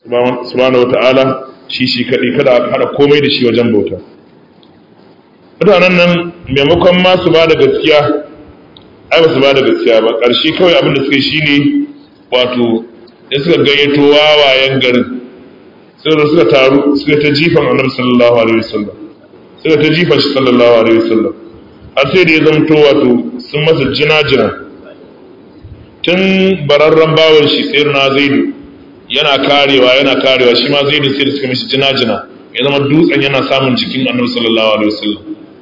subhanahu wata'ala shi shi kaɗai kada a haɗa komai da shi wajen bauta mutanen nan maimakon ma su ba da gaskiya ai ba su ba da gaskiya ba ƙarshe kawai abin da suka yi shine wato da suka gayyato wawayen garin suka suka taru suka ta jifan annabi sallallahu alaihi wasallam suka ta jifan shi sallallahu alaihi wasallam har sai da ya zamto wato sun masa jina-jina tun bararren bawan shi sai na zaidu yana karewa yana karewa shi ma zaidu sai da suka mishi jina-jina ya zama dutsen yana samun jikin annabi sallallahu alaihi wasallam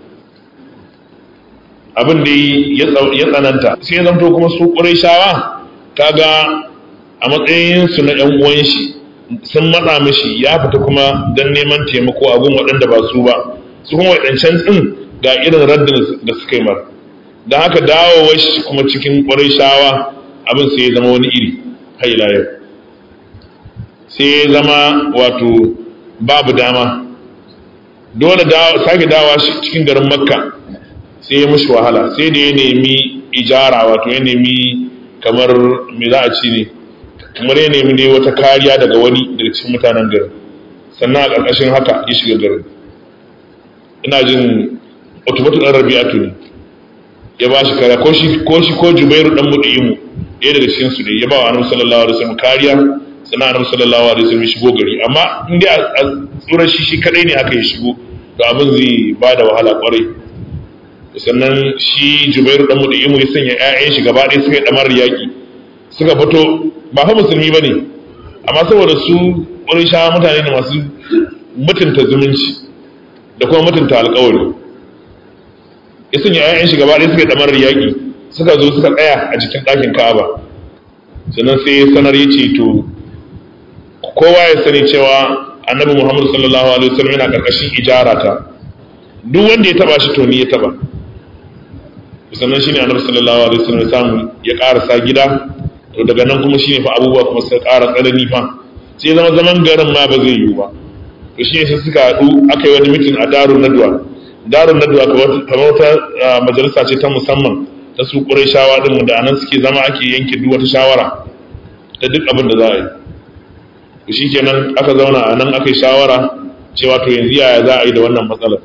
abin da ya tsananta sai ya zamto kuma su ƙurayshawa kaga a matsayinsu na ‘yan uwan shi sun matsa mishi ya fita kuma don neman taimako a gun waɗanda ba su ba su kuma waɗancan ɗin ga irin raddin da suka yi mara da haka dawowar shi kuma cikin ƙwarai shawa abin sai ya zama wani iri haila yau sai ya zama wato babu dama dole sake dawa shi cikin garin makka sai ya mushi wahala sai da ya nemi ijara wato ya nemi kamar me za a ci ne kamar ya nemi ne wata kariya daga wani daga cikin mutanen garin sannan a ƙarƙashin haka ya shiga garin ina jin otobatu ɗan rabi'atu ne ya ba shi kariya ko shi ko shi ko jubairu ɗan mudimu ɗaya daga cikin su ne ya ba wa annabi sallallahu alaihi wasallam kariya sannan annabi sallallahu alaihi wasallam ya shigo gari amma in dai a tsurar shi shi kadai ne aka yi shigo to abin zai ba da wahala kwarai sannan shi jubairu ɗan mudimu ya sanya ƴaƴan shi gaba ɗaya suka yi ɗamar yaƙi suka fito ba fa musulmi ba ne amma saboda su ƙurisha mutane ne masu mutunta zumunci da kuma mutunta alƙawari ya sanya ‘ya'yan shi gaba ɗaya suka ɗamar yaƙi suka zo suka tsaya a cikin ɗakin ka'aba sannan sai sanar ya ce to kowa ya sani cewa annabi muhammadu sallallahu alaihi wasallam yana ƙarƙashin ijara ta duk wanda ya taba shi to ni ya taba sannan shine annabi sallallahu alaihi wasallam ya samu ya ƙarasa gida to daga nan kuma shine fa abubuwa kuma suka ƙara tsanani fa sai zama zaman garin ma ba zai yiwu ba to shine sai suka haɗu aka yi wani mitin a darun nadwa darun nadwa kamar wata majalisa ce ta musamman ta su shawa din da anan suke zama ake yanke duk wata shawara ta duk abin da za a yi to shikenan aka zauna a nan aka yi shawara cewa to yanzu yaya za a yi da wannan matsalar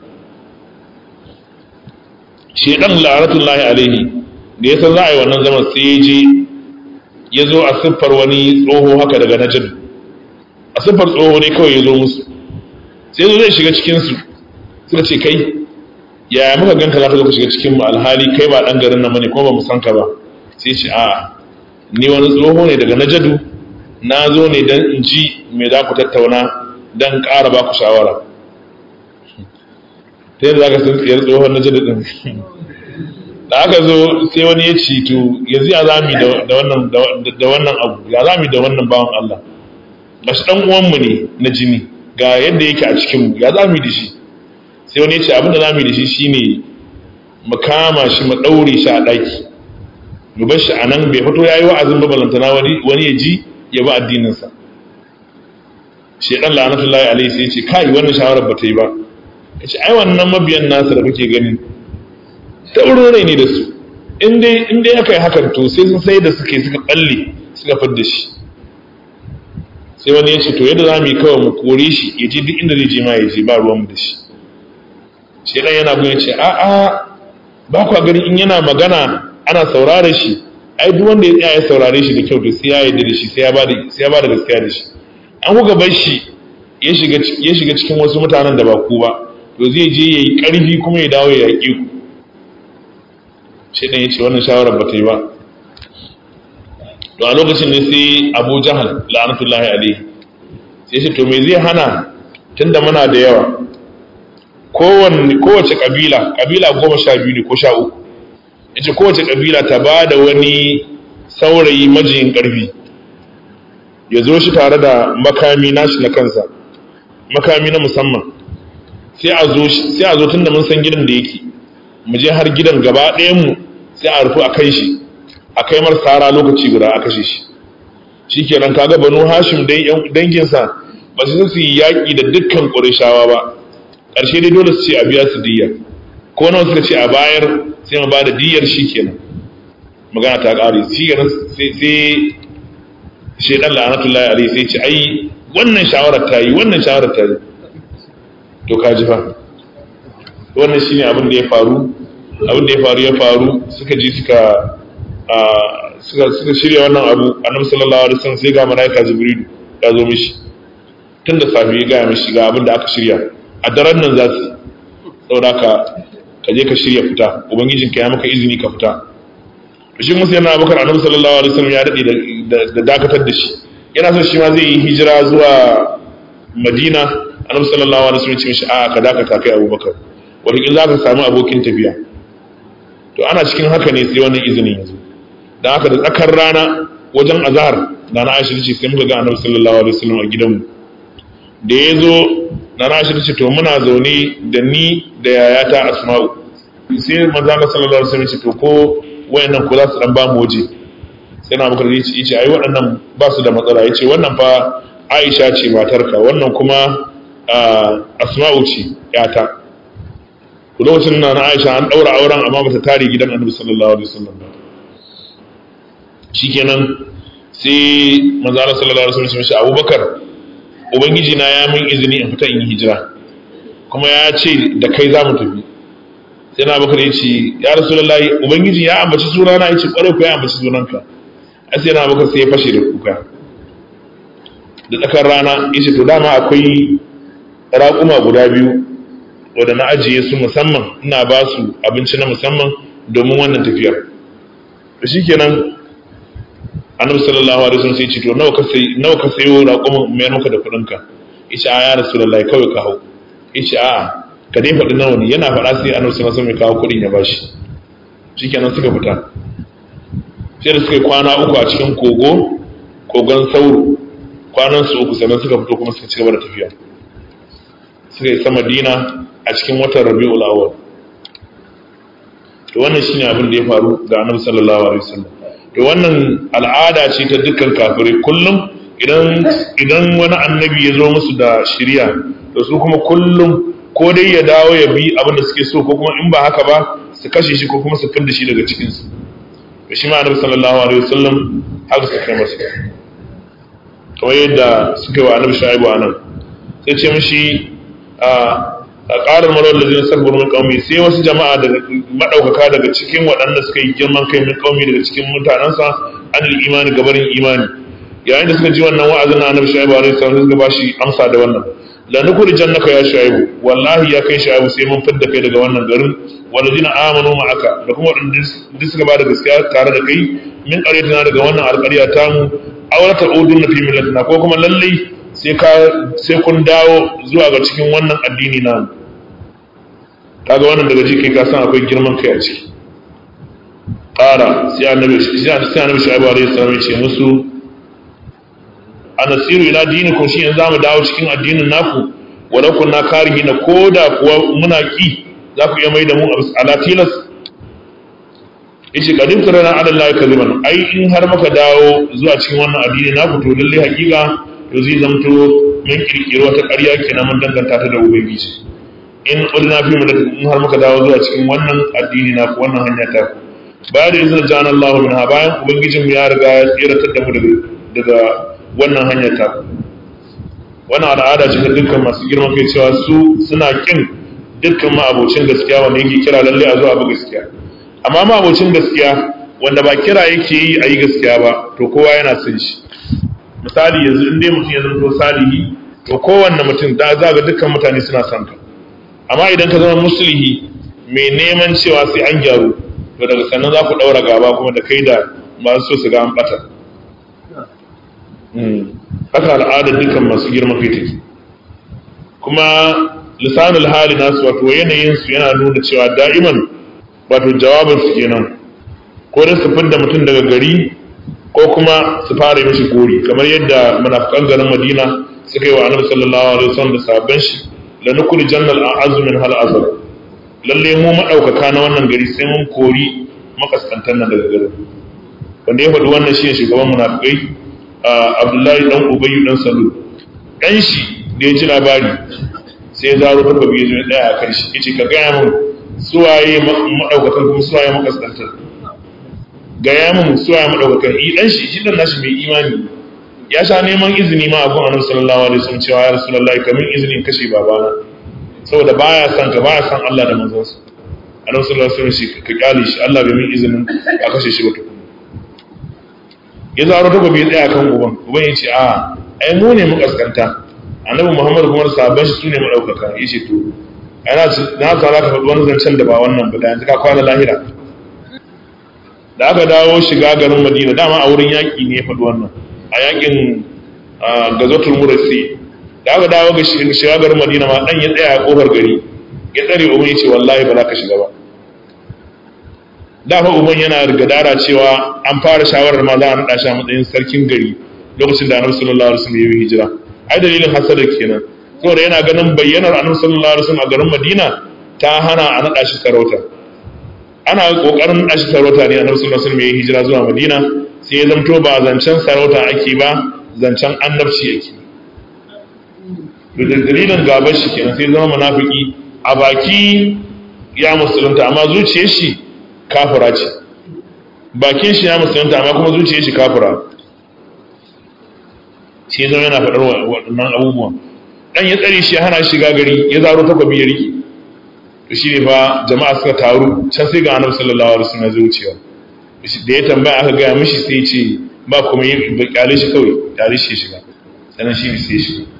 shedan la'anatullahi alaihi da ya san za a yi wannan zaman sai ya je ya zo a siffar wani tsoho haka daga najid a siffar tsoho ne kawai ya zo musu sai zo zai shiga cikinsu suka ce kai yaya muka ganka za ka zo ka shiga cikin mu alhali kai ba dan garin nan bane ko ba mu san ka ba sai ce a ni wani tsoho ne daga najadu na zo ne dan in ji me za ku tattauna dan ƙara ba ku shawara ta yadda za ka san tsayar tsohon najadu din da aka zo sai wani ya ci to yanzu ya zami da wannan da wannan abu ya zami da wannan bawan Allah gashi dan uwanmu ne na jini ga yadda yake a cikin mu ya zami da shi sai wani ya ce abin da zami da shi shine mu kama shi mu daure shi a daki mu bar shi anan bai fito yayi wa'azin ba balantana wani wani ya ji ya ba addinin sa shedan la'anatullahi alaihi sai ya ce kai wannan shawarar ba ta yi ba ya ce ai wannan mabiyan nasa da kake gani taurin rai ne da su in dai aka yi hakan to sai sun sai da suke suka balle suka fadda shi sai wani ya ce to yadda za mu yi kawai mu kore shi ya je duk inda zai je ma ya je ba ruwanmu da shi shi dan yana ya ce a a ba kwa gani in yana magana ana saurare shi ai duk wanda ya tsaya ya saurare shi da kyau to sai ya yarda da shi sai ya ba da sai ya ba da gaskiya da shi an kuka bar shi ya shiga ya shiga cikin wasu mutanen da ba ku ba to zai je yayi karfi kuma ya dawo ya yaƙe ku shi ɗan ya ce wannan shawarar ba ta yi ba to a lokacin ne sai abu jahal la'anatullahi alaihi sai shi to me zai hana tunda muna da yawa kowace kabila kabila goma sha biyu ne ko sha uku ya ce kowace kabila ta ba da wani saurayi majiyin ƙarfi ya zo shi tare da makami nashi na kansa makami na musamman sai a zo tun da mun san gidan da yake mu je har gidan gaba ɗayanmu sai a rufu a kai shi a kai mar sara lokaci guda a kashe shi shi kenan kaga banu hashim danginsa ba su su yi yaƙi da dukkan ƙurishawa ba ƙarshe dai dole su ce a biya su diyya ko nawa suka ce a bayar sai mu ba da diyyar shi kenan magana ta ƙare shi kenan sai sai shaidan la'anatullahi alaihi sai ce ai wannan shawarar ta yi wannan shawarar ta yi to ka ji fa wannan shine abin da ya faru abin da ya faru ya faru suka ji suka suka suka shirya wannan abu annabi sallallahu alaihi wasallam sai ga malaika jibril ya zo mishi tun da safe ya gaya mishi ga abin da aka shirya a daren nan za su saboda ka ka je ka shirya fita ubangijinka ya maka izini ka fita shi musu yana bakar annabi sallallahu alaihi wasallam ya dade da dakatar da shi yana son shi ma zai yi hijira zuwa madina annabi sallallahu alaihi wasallam ya ce mishi a ka dakata kai abubakar wataƙil za ka samu abokin tafiya to ana cikin haka ne sai wannan izinin yanzu don haka da tsakar rana wajen azhar da na aisha ce sai muka ga annabi sallallahu alaihi wasallam a gidanmu da ya zo na na aisha ce to muna zaune da ni da yayata asma'u sai manzo Allah sallallahu alaihi wasallam ce to ko wayannan ko za su dan ba mu waje sai na bakar ya ce ai waɗannan ba su da matsala ya ce wannan fa aisha ce matarka wannan kuma asma'u ce yata lokacin na na aisha an ɗaura auren amma bata tare gidan annabi sallallahu alaihi wasallam ba shikenan sai manzo Allah sallallahu alaihi wasallam shi Abubakar ubangiji na ya min izini in fita in yi hijira kuma ya ce da kai za mu tafi sai na Abubakar ya ce ya rasulullahi ubangiji ya ambaci sunana ya ce kware ku ya ambaci sunanka sai na Abubakar sai ya fashe da kuka da tsakar rana ya ce to dama akwai raƙuma guda biyu wadda na ajiye su musamman ina ba su abinci na musamman domin wannan tafiyar da shi kenan annabi sallallahu alaihi wasallam sai ce to nawa ka sai nawa ka sayo raƙumin mai maka da kuɗin ka yace a ya rasulullahi kawai ka hau yace a ka dai faɗi nawa ne yana faɗa sai annabi sallallahu alaihi wasallam ya kawo kuɗin ya bashi shikenan suka fita sai da suka yi kwana uku a cikin kogo kogon sauro kwanan su uku sannan suka fito kuma suka ci gaba da tafiya suka isa madina a cikin watan rabi'ul awwal to wannan shine abin da ya faru ga annabi sallallahu alaihi wasallam to wannan al'ada ce ta dukkan kafirai kullum idan idan wani annabi ya zo musu da shiriya to su kuma kullum ko dai ya dawo ya bi abin da suke so ko kuma in ba haka ba su kashe shi ko kuma su fidda shi daga cikin su to shi ma annabi sallallahu alaihi wasallam haka suka kai masa kamar yadda suka yi wa annabi shaibu anan sai ce mishi a ƙarar marar da zai sabbar min ƙaumi sai wasu jama'a daga maɗaukaka daga cikin waɗanda suka yi girman kai min ƙaumi daga cikin mutanensa an imani gabarin imani yayin da suka ji wannan wa'azin na annabi shaibu alaihi salam suka ba shi amsa da wannan la nukuri jannaka ya shaibu wallahi ya kai shaibu sai mun fidda kai daga wannan garin walladina amanu ma'aka da kuma waɗanda suka ba da gaskiya tare da kai min ƙaryatina daga wannan alƙarya tamu aurata udun na fi millatina ko kuma lallai sai kun dawo zuwa ga cikin wannan addini na kaga wannan daga ciki ka san akwai girman kai a ciki ƙara sai annabi sai annabi shaibu alaihi salam ya ce musu anasiru ila dinikum shi yanzu zamu dawo cikin addinin naku wala kunna karihi na koda kuwa muna ki za ku iya mai da mu ala tilas yace kadin tarana ala Allah kaliman ai in har muka dawo zuwa cikin wannan addini naku to lalle hakika to zai zamto mun kirkiro wata ƙarya kenan mun danganta ta da ubangiji in ulna fi mu in har muka dawo zuwa cikin wannan addini na wannan hanya ta bayan da izinin jan Allah min ha bayan ubangijin ya riga ya tsiratar da mu daga daga wannan hanya ta wannan al'ada ce ta dukkan masu girman kai cewa su suna kin dukkan ma'abocin gaskiya wanda yake kira lalle a zuwa ba gaskiya amma ma'abocin gaskiya wanda ba kira yake yi a yi gaskiya ba to kowa yana son shi misali yanzu in dai mutum ya zanto salihi to kowanne mutum da za ga dukkan mutane suna son ka amma idan ka zama musulhi mai neman cewa sai an gyaru to daga sannan za ku ɗaura gaba kuma da kai da masu so su ga an ɓata haka al'adar dukkan masu girma kai take kuma lisanul hali nasu wato yanayin su yana nuna cewa da'iman wato jawabin su kenan ko da su fidda mutum daga gari ko kuma su fara mishi gori kamar yadda munafikan garin Madina suka yi wa Annabi sallallahu alaihi wasallam da sabban shi la nukul jannal a'azzu min hal azab lalle mu madaukaka na wannan gari sai mun kori makaskantan nan daga garin wanda ya faɗi wannan shi ne shugaban munafikai Abdullahi dan Ubayy dan Salul dan shi da ya ji labari sai ya zaro ta babi ya daya a kan shi yace ka gaya mun suwaye madaukakan kuma suwaye makaskantan gaya mun suwaye madaukakan i dan shi shi dan nashi mai imani ya sha neman izini ma a gun annabi sallallahu alaihi wasallam cewa ya rasulullahi kamin izini in kashe babana saboda baya son ka baya son Allah da manzonsa annabi sallallahu alaihi wasallam shi ka kyale shi Allah bai min izinin a kashe shi ba tukun ya zaro ta gobe tsaya kan uban uban ya ce a ai mu ne mukaskanta annabi Muhammad kuma da sahabban shi sune madaukaka yace to ana na tsara ka faɗi wani zancen da ba wannan ba da yanzu ka kwana lahira da aka dawo shiga garin Madina dama a wurin yaƙi ne ya faɗi wannan a yaƙin gazotul murasi da aka dawo ga shiga garin Madina ma dan ya tsaya a kofar gari ya tsare uban ya ce wallahi ba za ka shiga ba da fa uban yana gadara cewa an fara shawarar ma za a naɗa shi a matsayin sarkin gari lokacin da annabi sallallahu alaihi wasallam ya yi hijira ai dalilin hasada kenan saboda yana ganin bayyanar annabi sallallahu alaihi wasallam a garin Madina ta hana a naɗa shi sarauta ana kokarin naɗa shi sarauta ne annabi sallallahu alaihi wasallam ya yi hijira zuwa Madina sai ya zamto ba zancen sarauta ake ba zancen annabci yake da dalilin gabar shi kenan sai zama munafiki a baki ya musulunta amma zuciyar shi kafira ce bakin shi ya musulunta amma kuma zuciyar shi kafira shi zama yana faɗar waɗannan abubuwan dan ya tsare shi hana shiga gari ya zaro takwabi ya riki to shi ne fa jama'a suka taru can sai ga annabi sallallahu alaihi wasallam zai wucewa da ya tambaya aka gaya mishi sai ya ce ba kuma yi ba kyale shi kawai kyale shi shiga sannan shi ne sai ya shiga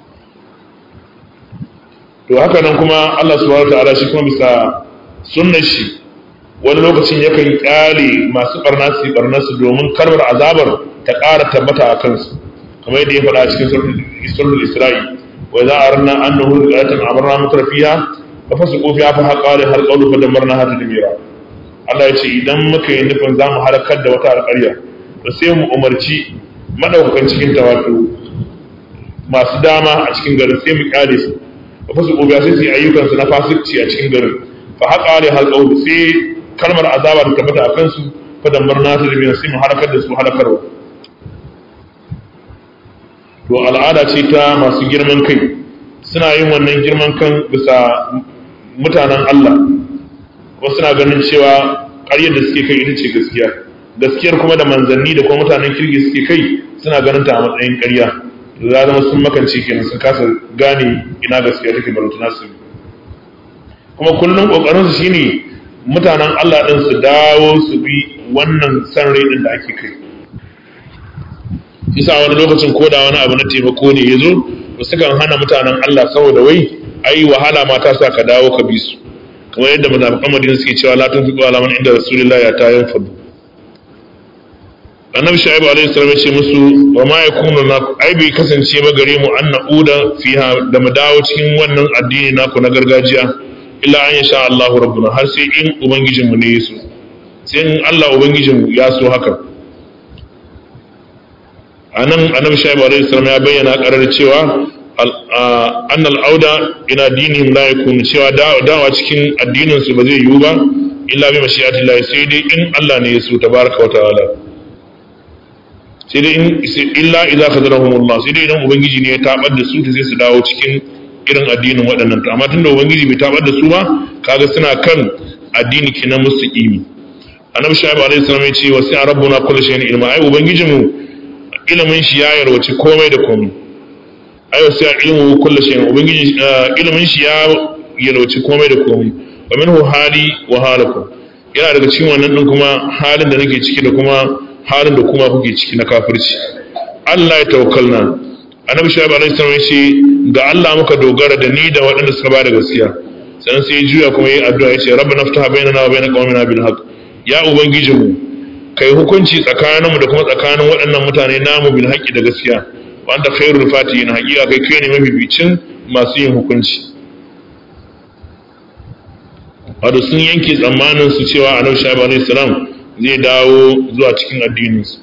to haka nan kuma Allah subhanahu wataala shi kuma bisa sunnar shi wani lokacin yakan kyale masu barna su barna su domin karbar azabar ta ƙara tabbata a kansu kamar yadda ya faɗa a cikin suratul Isra'i wa idza aranna annahu riqatan amarna mutrafiha fa fasuqu fiha fa haqa har qawlu fa damarna hata dimira Allah ya ce idan muka yi nufin za mu halakar da wata alƙarya to sai mu umarci madaukakan cikin ta wato masu dama a cikin garin sai mu kyale su fa su gobe sai su yi ayyukansu na fasikci a cikin garin fa haqa ali halqaul sai kalmar azaba ta tabbata a kansu fa damarna ta da sai mu halakar da su halakarwa to al'ada ce ta masu girman kai suna yin wannan girman kan bisa mutanen Allah wasu suna ganin cewa ƙaryar da suke kai ita ce gaskiya gaskiyar kuma da manzanni da kuma mutanen kirki suke kai suna ganin ta a matsayin ƙarya to za zama sun makance kenan sun kasa gane ina gaskiya take barutuna su kuma kullum kokarin su shine mutanen Allah din su dawo su bi wannan san rai din da ake kai isa wani lokacin ko da wani abu na taimako ne yazo to sukan hana mutanen Allah saboda wai ai wahala ma ta sa ka dawo ka bi su kamar yadda munafiqan Madina suke cewa la tunfiqu ala man inda rasulullahi ya ta yanfadu annabi shaibu alaihi salam ya ce musu wa ma yakunu na ai bai kasance ba gare mu an na'uda fiha da mu dawo cikin wannan addini naku na gargajiya illa an yasha Allah rabbuna har sai in ubangijin mu ne ya so sai in Allah ubangijin mu ya so haka anan annabi shaibu alaihi salam ya bayyana karar cewa an al'auda ina dinihim la yakunu cewa dawa cikin addinin su ba zai yiwu ba illa bi mashi'atillahi sai dai in Allah ne ya so tabaraka wa ta'ala sai dai illa idza khazalahumullah sai dai idan ubangiji ne ya tabar da su sai su dawo cikin irin addinin waɗannan to amma tunda ubangiji bai tabar da su ba kaga suna kan addini kinan mustaqimi annabi shaibu alaihi salam ya ce wasi rabbuna kullu shay'in ilma ai ubangijinmu ilimin shi ya yarwaci komai da komai ai wasi ilmu kullu shay'in ubangiji ilimin shi ya yarwaci komai da komai wa minhu hali wa halakum yana daga cikin wannan din kuma halin da nake ciki da kuma halin da kuma kuke ciki na kafirci Allah ya tawakkalna annabi shaibu alaihi salam ya ce ga Allah muka dogara da ni da waɗanda suka bada gaskiya sannan sai ya juya kuma yi addu'a ya ce rabbana ftaha bainana wa bain qaumina bil haqq ya ubangijinmu kai hukunci tsakaninmu da kuma tsakanin waɗannan mutane namu bil haqqi da gaskiya wa anta khairul fatihin haqiqa kai kai ne mafificin masu yin hukunci wato sun yanke tsammanin su cewa annabi shaibu alaihi salam zai dawo zuwa cikin addininsu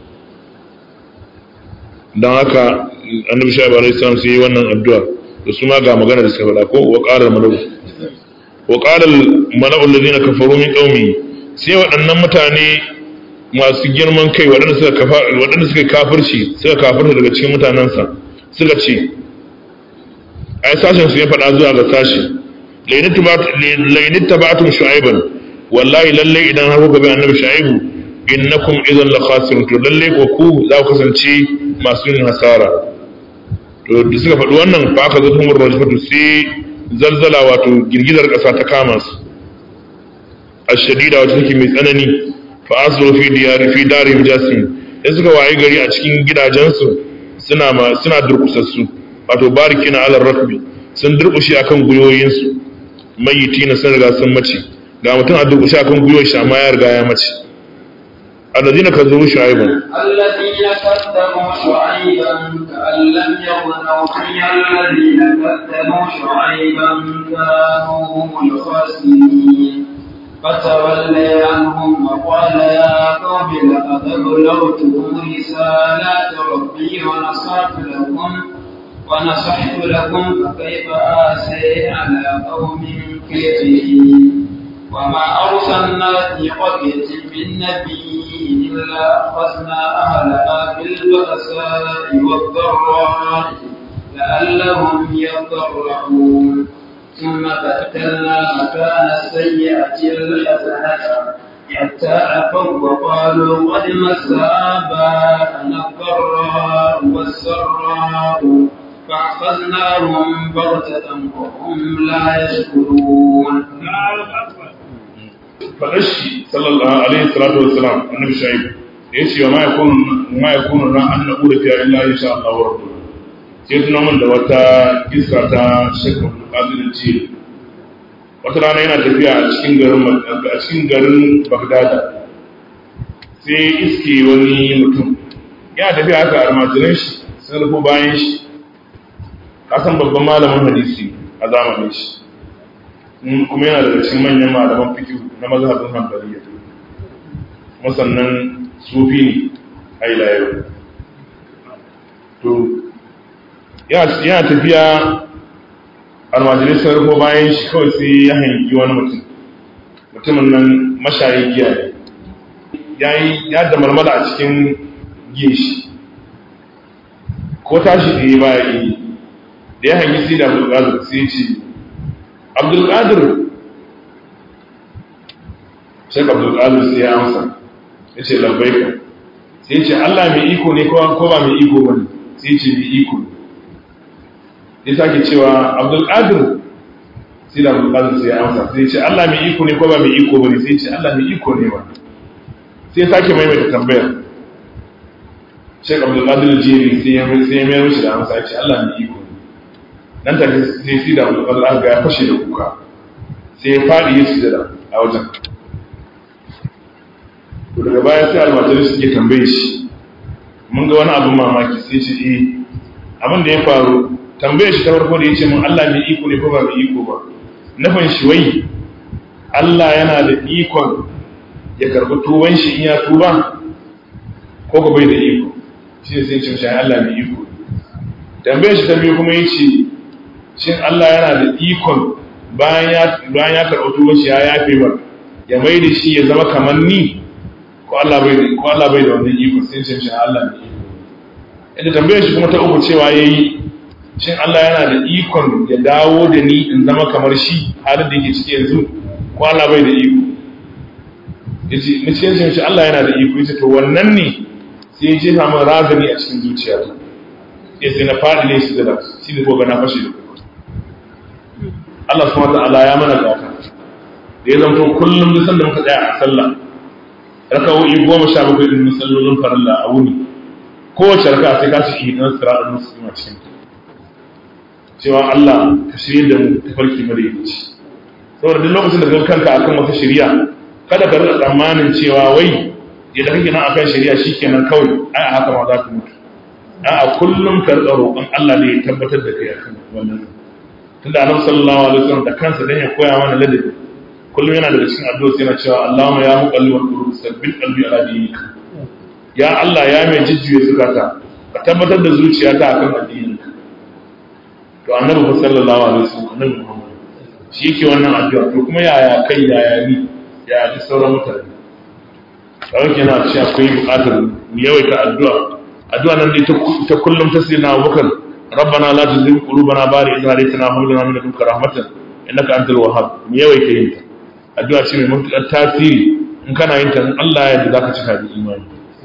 don haka annabi shaibu alaihi salam sai yi wannan addu'a da su ma ga magana da suka faɗa ko wa qala al-malau wa qala al-malau alladhina kafaru min qaumi sai waɗannan mutane masu girman kai waɗanda suka kafa waɗanda suka kafirci suka kafirta daga cikin mutanensa suka ce ai sashen su ya faɗa zuwa ga sashi lainit tabatum shu'aiban wallahi lalle idan har kuka bi annabi shu'aibu innakum idan la khasirun to lalle ko ku za ku kasance masu yin hasara to da suka faɗi wannan fa aka zata humur rajfatu sai zalzala wato girgizar ƙasa ta kama su ashadida wacce take mai tsanani fa asru fi diyari fi darihim jasim sai suka waye gari a cikin gidajensu suna ma suna durkusassu wato barikina ala rakbi sun durkushe akan guyoyinsu mayyitina sun riga sun mace ga mutum a durkushe akan guyoyin shi amma ya riga ya mace الذين كذبوا شعيبا الذين كذبوا شعيبا كأن لم يغنوا فيها الذين كذبوا شعيبا كانوا هم الخاسرين فتولي عنهم وقال يا قوم لقد أبلغتكم رسالات ربي ونصحت لكم ونصحت لكم فكيف آسي على قوم كافرين وما أرسلنا في قرية من نبي إلا أخذنا أهلها بالبأساء والضراء لعلهم يضرعون ثم بدلنا مكان السيئة الحسنة حتى عفوا وقالوا قد مس آباءنا الضراء والسراء فأخذناهم بغتة وهم لا يشكرون faɗashi sallallahu alaihi salatu wassalam annabi shu'aib da yace wa ma yakunu ma yakunu na an naqulu fi illa insha Allah wa rabbuh sai tuna mun da wata kissa ta Sheikh Abdul ce wata rana yana tafiya a cikin garin a cikin garin Baghdad sai iske wani mutum yana tafiya haka almajiran shi sun rufo bayan shi kasan babban malamin hadisi a zamanin shi kuma yana daga cikin manyan malaman fikihu na mazhabin hanbaliya kuma sannan sufi ne a ila yau to yana tafiya almajirai sun rufo bayan shi kawai sai ya hangi wani mutum mutumin nan mashayin giya ne ya yi ya da marmala a cikin giya shi ko tashi da ya ba ya yi da ya hangi sai da abdulkadir sai ce abdulkadir shek abdulkadir sai ya amsa ya ce labbaika sai ce allah mai iko ne ko ba mai iko ba ne sai ce mai iko ya sake cewa abdulkadir sai da abdulkadir sai ya amsa sai ce allah mai iko ne ko ba mai iko ba ne sai ce allah mai iko ne ba sai sake maimaita tambayar shek abdulkadir jeri sai ya mayar mishi da amsa ya ce allah mai iko nan take sai sai da abdul aka ya fashe da kuka sai ya fadi ya sujada a wajen to daga baya sai almajirai suke tambaye shi mun ga wani abin mamaki sai ce eh abin da ya faru tambaye shi ta farko da ya ce mun Allah mai iko ne ko ba mai iko ba nufin shi wai Allah yana da ikon ya karbi tuban shi in ya tuba ko ko bai da iko shi ne sai ce shi Allah mai iko tambaye shi ta biyu kuma ya ce shin Allah yana da ikon bayan ya karɓi tuban shi ya yafe ba ya mai da shi ya zama kamar ni ko Allah bai da ko Allah bai da wannan iko sai ce shi Allah ne inda tambayar shi kuma ta uku cewa yayi shin Allah yana da ikon ya dawo da ni in zama kamar shi halin da yake ciki yanzu ko Allah bai da iko yace ni ce shi Allah yana da iko yace to wannan ne sai ya jefa min razani a cikin zuciyata sai na faɗi ne shi da shi ne ko ga na fashe da Allah subhanahu wataala ya mana gata da ya zanto kullum duk sanda muka tsaya a sallah rakawoyi goma sha bakwai din musallolin farilla a wuni kowace raka sai ka ci idan siratul muslim a cikin cewa Allah ka shirye da mu tafarki madaidaici saboda duk lokacin da ka kanka akan wata shari'a kada ka rika tsammanin cewa wai yadda kake nan akan shari'a shikenan kawai ai a haka ma za ka mutu a kullum ka rika roƙon Allah ne ya tabbatar da kai akan wannan tunda annabi sallallahu alaihi wasallam da kansa dan ya koya mana ladabi kullum yana daga cikin addu'a yana cewa Allahumma ya muqallibal qulub sabbit qalbi ala dinik ya Allah ya mai jijjuye zukata ka tabbatar da zuciyata akan addininka to annabi sallallahu alaihi wasallam annabi Muhammad shi yake wannan addu'a to kuma yaya kai yaya ni ya ji sauran mutane kawai kenan ce akwai buƙatar mu yawaita addu'a addu'a nan dai ta kullum ta sayyidina Abubakar ربنا لا تزغ قلوبنا بعد إذ هديتنا وهب لنا من لدنك رحمة إنك أنت الوهاب mu yawaita yin ta addu'a ce mai matuƙar tasiri in kana yin ta Allah ya yarda zaka cika da imani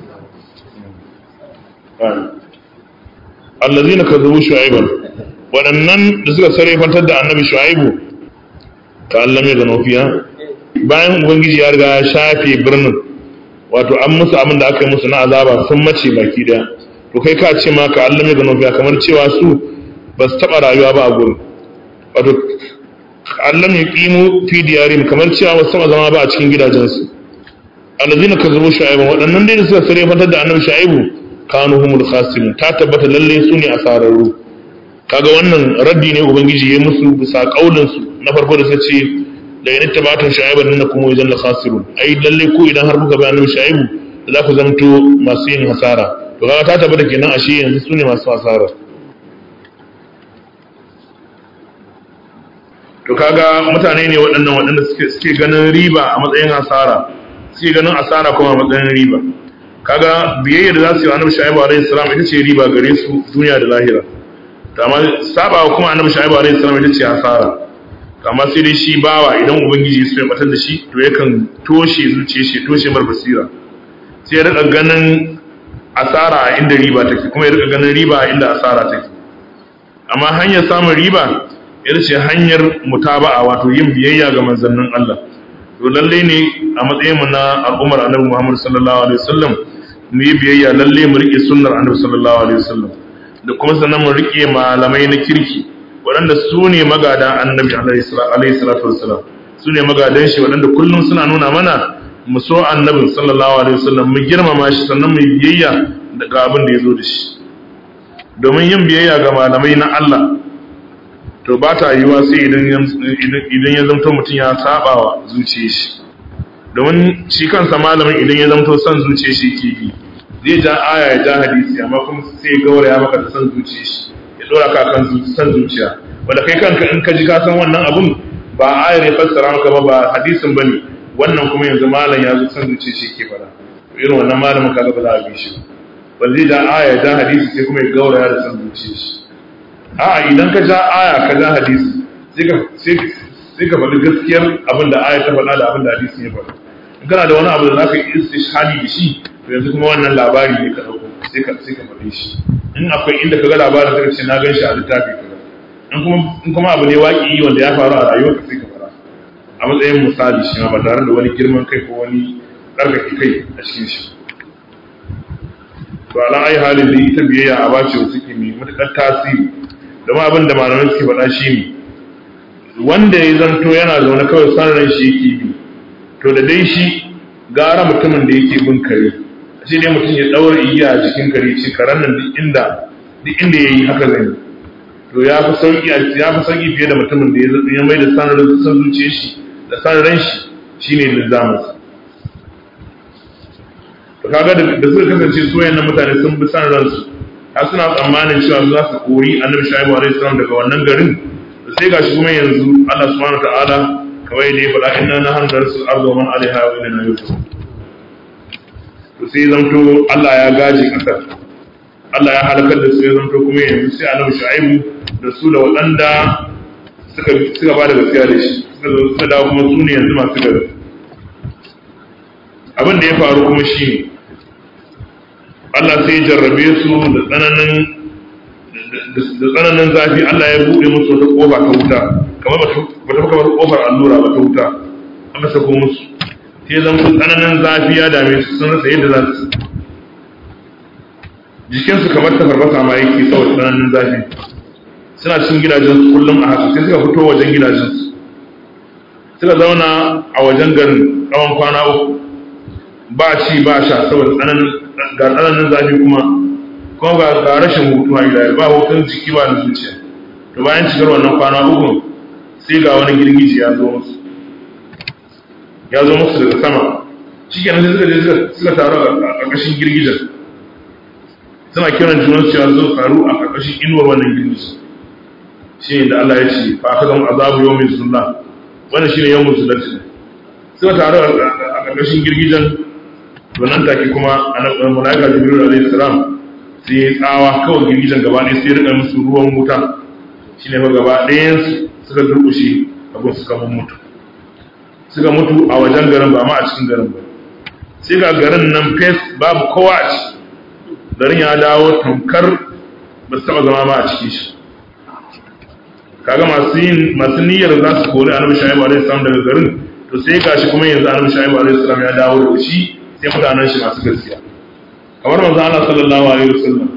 allazina kazzabu shu'aiban waɗannan da suka sarrafantar da annabi shu'aibu ka Allah mai gano fiya bayan ubangiji ya riga ya shafe birnin wato an musu abin da aka yi musu na azaba sun mace baki daya to kai ka ce ma ka Allah mai gano fiya kamar cewa su ba su taɓa rayuwa ba a gurin wato Allah mai kimu fi diyarim kamar cewa ba su taɓa zama ba a cikin gidajensu allazina kazzabu shu'aiban waɗannan dai da suka sarrafantar da annabi shu'aibu kanu humul khasirin ta tabbata lalle su ne asararru kaga wannan raddi ne ubangiji ya musu bisa kaulin su na farko da sace da yana tabatun shaiban nan kuma wajen la khasirun ai lalle ko idan har kuka bayanin shaibu da za ku zamto masu yin hasara to kaga ta tabbata kenan ashe yanzu su ne masu hasara to kaga mutane ne waɗannan waɗanda suke suke ganin riba a matsayin hasara suke ganin asara kuma a matsayin riba kaga biyayya da za su yi annabi shaibu alaihi salam ita ce riba gare su duniya da lahira to amma saba kuma annabi shaibu alaihi salam ita ce hasara to amma sai dai shi bawa idan ubangiji ya so ya batar da shi to yakan toshe zuciya shi toshe mar basira sai ya rika ganin asara a inda riba take kuma ya rika ganin riba a inda asara take amma hanyar samun riba ita ce hanyar mutaba'a wato yin biyayya ga manzannin Allah to lalle ne a matsayin mu na al'ummar annabi Muhammad sallallahu alaihi wasallam mu yi biyayya lalle mu rike sunnar annabi sallallahu alaihi wasallam da kuma sannan mu rike malamai na kirki waɗanda su ne magadan annabi alaihi salatu wasallam su ne magadan shi waɗanda kullum suna nuna mana mu so annabin sallallahu alaihi wasallam mu girmama shi sannan mu yi biyayya daga abin da ya zo da shi domin yin biyayya ga malamai na Allah to ba ta yiwa sai idan ya zamto mutum ya saba wa zuciyar shi domin shi kansa malamin idan ya zamto son zuciyar shi ke bi zai ja aya ya ja hadisi amma kuma sai ya gaura ya maka da son zuciyar shi ya dora ka kan son zuciya wanda kai kanka in ka ji ka san wannan abun ba ayar ya fassara maka ba ba hadisin bane wannan kuma yanzu malam ya zo son zuciyar shi ke fara irin wannan malamin kaga ba za a bi shi ba zai ja aya ya ja hadisi sai kuma ya gaura ya da son zuciyar shi a'a idan ka ja aya ka ja hadisi sai ka faɗi gaskiyar abin da aya ta faɗa da abin da hadisi ya faɗa in kana da wani abu da za ka yi istishhadi da shi to yanzu kuma wannan labari ne ka ɗauko sai ka sai ka faɗi shi in akwai inda ka ga labarin sai ka ce na gan shi a littafi kaza in kuma in kuma abu ne waƙi wanda ya faru a rayuwarka sai ka faɗa a matsayin misali shi ma ba tare da wani girman kai ko wani ɗarkake kai a cikin shi to ala ai halin da ita biyayya a bace wasu ke mai matuƙar tasiri domin abin da malamai suke faɗa shi ne wanda ya zanto yana zaune kawai san ran shi yake bi to da dai shi gara mutumin da yake bin kare shi ne mutum ya ɗaura igiya a jikin kare ce karen nan duk inda duk inda ya yi haka zai to ya fi sauki ya fi sauki fiye da mutumin da ya mai da san ran san zuciyar shi da san ran shi shine lizamin to kaga da suka kasance su wayannan mutane sun bi san ransu har suna tsammanin cewa za su kori annabi shaibu alaihi salam daga wannan garin sai gashi kuma yanzu Allah subhanahu ta'ala kawai da ya faɗa inna na hanzar su arzo man alaiha wa inna yusuf to sai zanto Allah ya gaji kasar Allah ya halakar da su ya zanto kuma yanzu sai annabi shaibu da su da waɗanda suka suka ba da gaskiya da shi suka zo suka dawo kuma su ne yanzu masu gari abin da ya faru kuma shi ne Allah sai jarrabe su da tsananin da tsananin zafi Allah ya buɗe musu wata ƙofa ta wuta kamar ba ta kamar ƙofar allura ba ta wuta aka sako musu sai zan su tsananin zafi ya dame su sun rasa yadda za su jikinsu kamar ta farfasa ma yake saboda tsananin zafi suna cikin gidajensu kullum a haka sai suka fito wajen gidajensu suka zauna a wajen garin tsawon kwana uku ba ci ba sha saboda tsananin ga tsananin zafi kuma kuma ga ga rashin hutu a gida ba hutun jiki ba da zuciya to bayan cikar wannan kwana uku sai ga wani girgiji ya zo musu ya zo musu daga sama shi kenan sai suka je suka taru a ƙarƙashin girgijen suna kiran junan cewa zo taru a ƙarƙashin inuwar wannan girgiji shi ne da Allah ya ce fa aka zama azabu yau mai sunna wannan shi ne yau musulunci suka taru a ƙarƙashin girgijen to nan take kuma annabi malaika jibril alayhi salam sai ya tsawa kawai girgijen gaba ɗaya sai ya rika musu ruwan wuta shine fa gaba ɗayan su suka durƙushe abin suka mutu suka mutu a wajen garin ba ma a cikin garin ba sai ga garin nan fes babu kowa a ciki garin ya dawo tamkar ba su taba zama ba a cikin shi kaga masu yin masu niyyar za su kori annabi shaibu alaihi salam daga garin to sai gashi kuma yanzu annabi shaibu alaihi salam ya dawo da shi sai mutanen shi masu gaskiya kamar manzo Allah sallallahu alaihi wasallam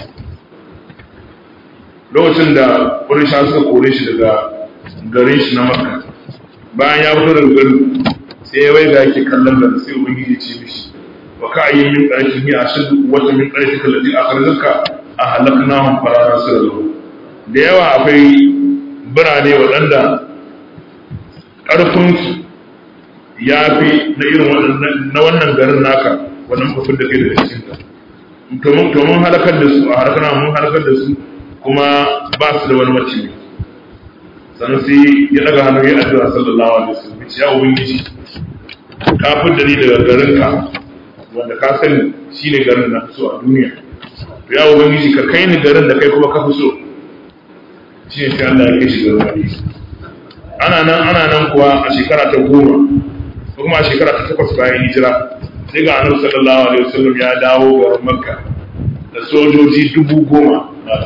lokacin da Quraysha suka kore shi daga garin shi na Makka bayan ya fito daga garin sai ya waiga yake kallon garin sai ubangiji ya ce mishi wa ka'ayyin min qaryatin hiya ashaddu quwwatan min qaryatika allati akhrajaka ahlaknahum fala nasira lahum da yawa akwai birane waɗanda ƙarfinsu ya fi na irin na wannan garin naka wannan kafin da kai da cikinta to mun halakar da su a harkar mun halakar da su kuma ba su da wani mace sannan sai ya daga hannu ya addu'a sallallahu alaihi wasallam ya ubangiji ka da ni daga garinka wanda ka sani shine garin na so a duniya to ya ubangiji ka kai ni garin da kai kuma ka fi so shi ne sai Allah ya kai shi garin Madina ana nan ana nan kuwa a shekara ta goma ko kuma a shekara ta takwas bayan hijira sai ga annabi sallallahu alaihi wasallam ya dawo garin Makka da sojoji dubu goma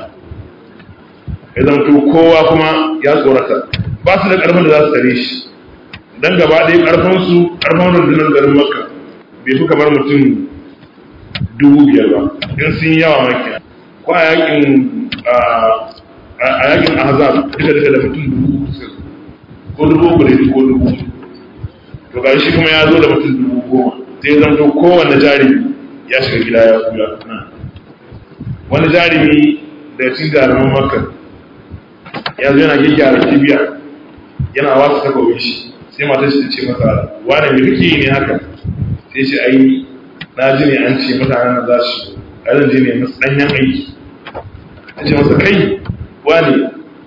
ya zanto kowa kuma ya tsorata ba su da karfin da za su tare shi dan gaba ɗaya karfin su karfin rundunar garin Makka bai fi kamar mutum dubu biyar ba in sun yi yawa maki ko a yakin a yakin ahzab duka duka da mutum dubu ko dubu uku ne ko dubu to ga shi kuma ya zo da mutum dubu goma sai zan to kowanne jarumi ya shiga gida ya kula wani jarumi da cikin jaruman makka ya zo yana gyaggyara kibiya yana wasu takobin shi sai matar shi ta ce masa wane mai kake ne haka sai ce ai na ji ne an ce mutanen nan za su a zan je ne masu ɗanyen aiki ta ce masa kai wani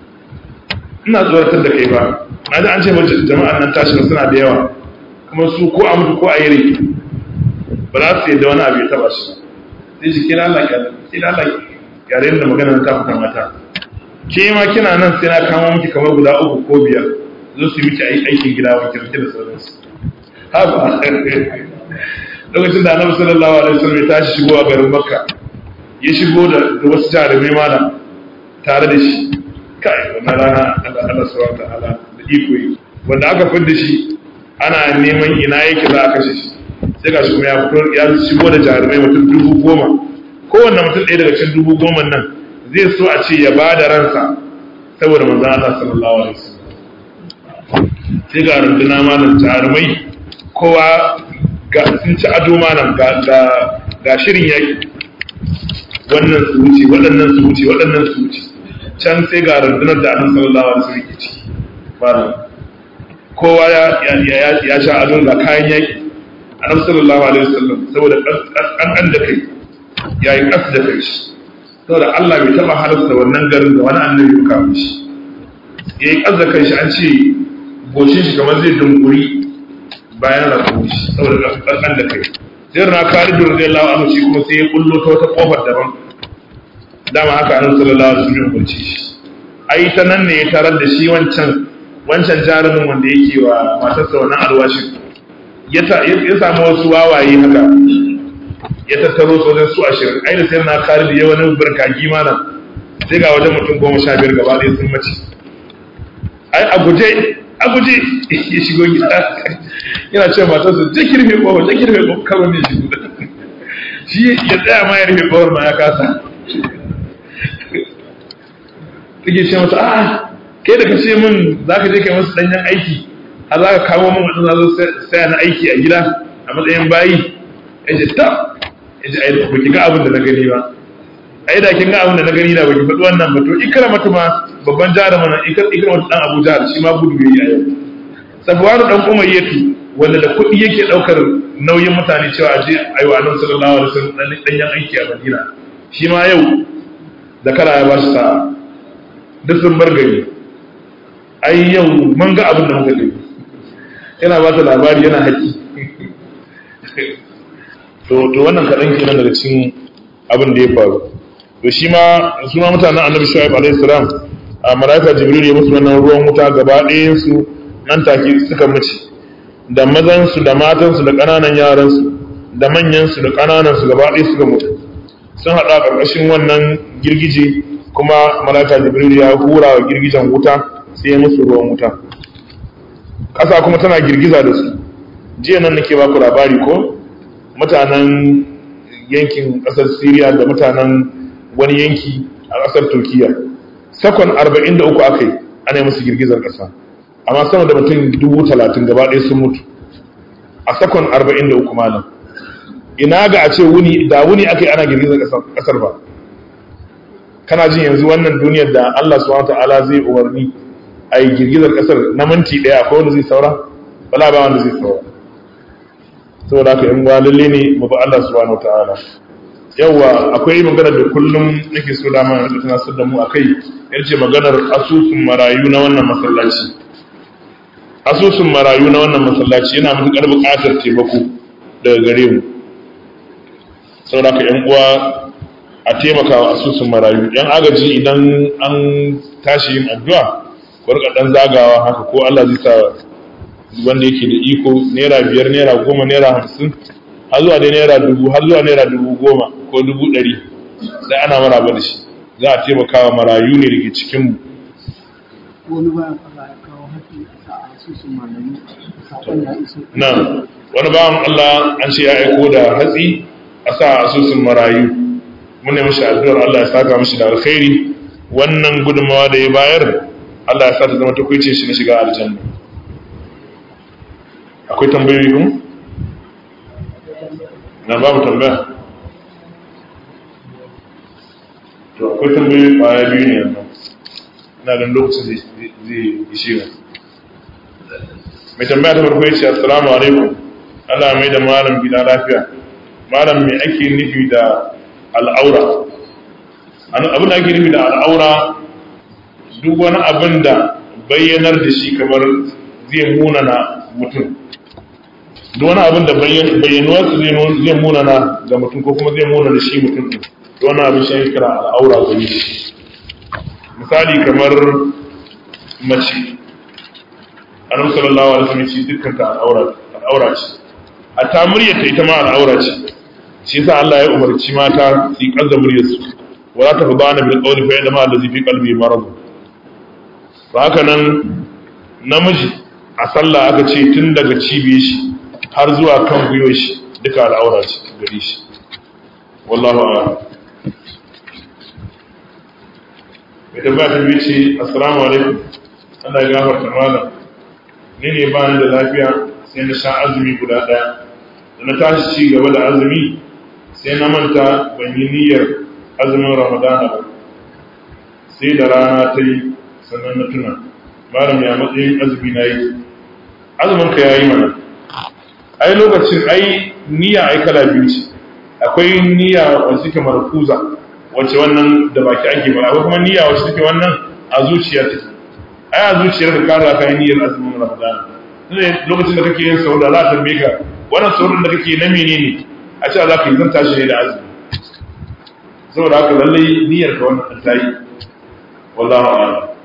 ina tsoratar da kai ba na ji an ce mace jama'an nan tashi suna da yawa kuma su ko a mutu ko a yi rai ba za su yadda wani abu ya taba shi sai shi kira Allah kira Allah yare da magana ta fita mata ke ma kina nan sai na kama miki kamar guda uku ko biyar zo su miki aikin gida wa kirki da sauransu haba lokacin da annabi sallallahu alaihi wasallam ya tashi shigo a garin makka ya shigo da wasu jarumai malam tare da shi kai wannan rana Allah subhanahu ta'ala da iko yi wanda aka fidda shi ana neman ina yake za a kashe shi sai ga shi kuma ya fito ya shigo da jarumai mutum dubu goma kowanne mutum ɗaya daga cikin dubu goma nan zai so a ce ya ba da ransa saboda manzon Allah sallallahu alaihi wasallam sai ga runduna malam jarumai kowa ga sun ci ado malam ga ga shirin yaki wannan su wuce waɗannan su wuce waɗannan su wuce can sai ga rundunar da annabi sallallahu alaihi wasallam yake ciki malam kowa ya ya ya sha ado ga kayan yaki annabi sallallahu alaihi wasallam saboda an da kai yayi kas da kai shi saboda Allah bai taba halarta wannan garin da wani annabi ya kawo shi yayi kas da kai shi an ce goshin shi kamar zai dunguri bayan rabu shi saboda kan da kai sai na Khalid radiyallahu anhu shi kuma sai ya kullo ta wata kofar daban dama haka annabi sallallahu alaihi wasallam ya shi ai ta nan ne ya tarar da shi wancan wancan jarumin wanda yake wa matarsa wannan alwashin ya samu wasu wawaye haka ya tattaro su wajen su ashirin ai da sai na Khalid ya wani barkaki mana sai ga wajen mutum goma sha biyar gaba ɗaya sun mace ai a guje a guje ya shigo gida yana cewa matarsa ta kirfe kowa ta kirfe kowa karo ne shigo shi ya tsaya ma ya rufe kowar ma ya kasa take ce mata a'a kai da ka ce min za ka je kai masu danyen aiki har za ka kawo min wadanda zo saya na aiki a gida a matsayin bayi ya ce ta ya ce ai ba ki ga abin da na gani ba ai da kin ga abin da na gani da ba ki faɗi wannan ba to ikra mata ma babban jarumin nan ikra mata dan Abu Jahl shi ma gudu yayi a yau Safwan dan Umayyatu wanda da kuɗi yake ɗaukar nauyin mutane cewa a je ayi wa Annabi sallallahu alaihi wasallam danyen aiki a Madina shi ma yau zakara ya ba shi sa'a duk sun bar gari ai yau mun ga abin da muka gani yana ba ta labari yana haƙi to to wannan kaɗan kenan daga cikin abin da ya faru to shi ma su ma mutanen annabi shu'aib alaihi salam a malaika jibril ya musu wannan ruwan wuta gaba ɗayan su nan take suka mace da mazan su da matan su da ƙananan yaran su da manyansu da ƙananansu gaba ɗaya suka mutu sun haɗa a ƙarƙashin wannan girgije kuma malaka jibril ya hura wa girgijen wuta sai ya musu ruwan wuta ƙasa kuma tana girgiza da su jiya nan nake baku labari ko mutanen yankin ƙasar syria da mutanen wani yanki a ƙasar turkiya sakon 43 aka yi ana yi musu girgizar ƙasa amma sama da mutum dubu talatin gaba ɗaya sun mutu a sakon 43 malam ina ga a ce wuni da wuni aka yi ana girgizar ƙasar ba kana jin yanzu wannan duniyar da Allah subhanahu ta'ala zai umarni a yi girgizar ƙasar na minti ɗaya akwai wanda zai saura bala ba wanda zai saura saboda haka in lalle ne mu ba Allah subhanahu ta'ala yawa akwai maganar da kullum nake so da mana da tunasar da mu akai yarce maganar asusun marayu na wannan masallaci asusun marayu na wannan masallaci yana matuƙar buƙatar taimako daga gare mu saboda ka yan uwa a taimaka wa asusun marayu yan agaji idan an tashi yin addu'a ku rika dan zagawa haka ko Allah zai sa wanda yake da iko naira biyar naira goma naira hamsin har zuwa dai naira dubu har zuwa naira dubu goma ko dubu ɗari sai ana maraba da shi za a taimaka wa marayu ne da ke cikinmu wani bayan Allah ya kawo haƙƙi a sa a asusun malayu saƙon ya iso na wani bawan Allah an ce ya aiko da hatsi a sa a asusun marayu mun ne mashi addu'ar Allah ya saka mashi da alkhairi wannan gudunmawa da ya bayar Allah ya sa ta zama takwaice shi na shiga aljanna akwai tambayoyi kuma na babu tambaya to akwai tambayoyi kwaya biyu ne yanzu ina ganin lokacin zai ishe mu mai tambaya ta farko yace assalamu alaikum Allah mai da malam gida lafiya malam me ake nufi da al'aura abin da ake nufi da al'aura duk wani abin da bayyanar da shi kamar zai munana mutum duk wani abin da bayyanuwarsa zai munana ga mutum ko kuma zai munana shi mutum ɗin duk wani abin shi kira al'aura gari misali kamar mace annabi sallallahu alaihi wasallam ce dukkan ta al'aura ce a ta muryarta ita ma al'aura ce shi yasa Allah ya umarci mata su yi kazza muryarsu wala ta fadana bil qawli fa inna ma allazi fi qalbi marad to haka nan namiji a sallah aka ce tun daga cibiyar shi har zuwa kan gwiwar shi duka al'aura ce gare shi wallahu a'lam mai tambaya ta biyu ce assalamu alaikum Allah ya gafarta malam ni ne ba ni da lafiya sai na sha azumi guda ɗaya da na tashi ci gaba da azumi sai na manta ban yi niyyar azumin ramadana ba sai da rana ta yi sannan na tuna malam ya matsayin azumi na yi azumin ka ya yi mana ai lokacin ai niyya ai kala biyu ce akwai niyya wacce take markuza wacce wannan da baki ake ba akwai kuma niyya wacce take wannan a zuciya take ai a zuciyar ka kara kai niyyar azumin ramadana ne lokacin da kake yin sahur da za ta tambaye ka wannan sahur da kake na menene a ce za ka yi zan tashi ne da azumi saboda haka lallai niyyar ka wannan ta yi wallahu a'lam